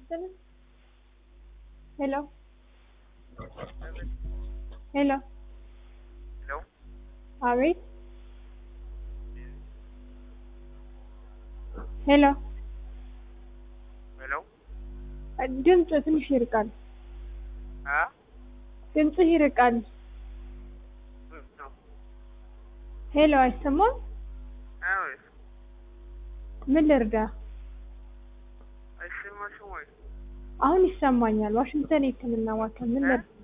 ይስጥልኝ። ሄሎ ሄሎ ሄሎ አቤት ሄሎ ሄሎ ድምፅ ትንሽ ይርቃል። አ ድምፅህ ይርቃል። ነው ሄሎ አይሰማም? አቤት ምን ልርዳ? አይሰማሽም ወይ? አሁን ይሰማኛል። ዋሽንግተን የህክምና ማዕከል ምን ልርዳ?